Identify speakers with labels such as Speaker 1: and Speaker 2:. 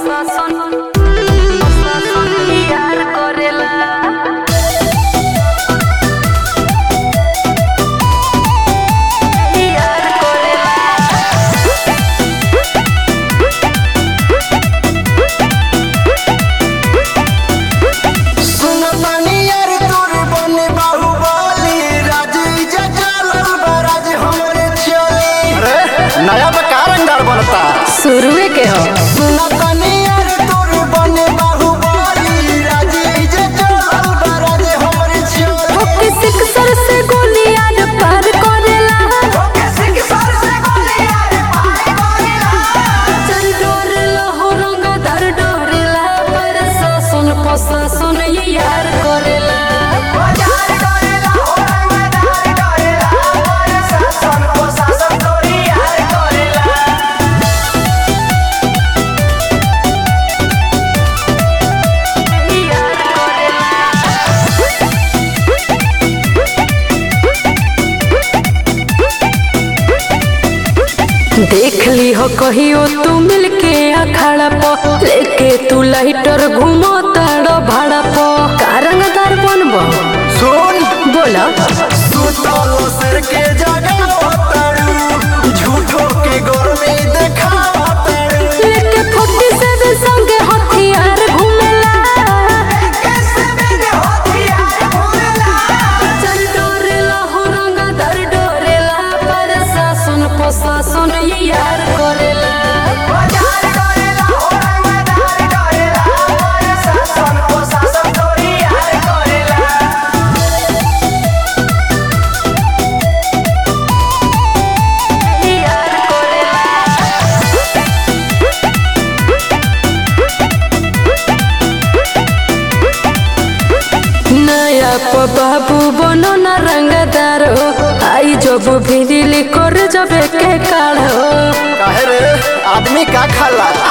Speaker 1: नया बा का रंगदार बनता
Speaker 2: शुरुए के हो ओके सिक्सर से गोली यार पार करेला चल डोरेला हो रंग दर डोरेला पर शासन प्रशासन ये यार करेला देख ली हो कहियो तू मिलके अखाड़ा प लेके तू लाइटर घूमो ताड़ो भाड़ा प कारंग दर बनबो
Speaker 1: सुन
Speaker 2: बोला
Speaker 1: सुतलो सर के जगह तारू झूठो के गोर में देखावा तारू
Speaker 2: लेके फोर्टी सेवन संगे हथियार घूमेला चल डोरेला हो रंग दर डोरेला पर शासन प्रशासन ये यार करेला नया प बाबू बनो न रंगदार हो आई जब भिरिली कर जबे के काढ़ हो
Speaker 1: काहे रे आदमी का खाला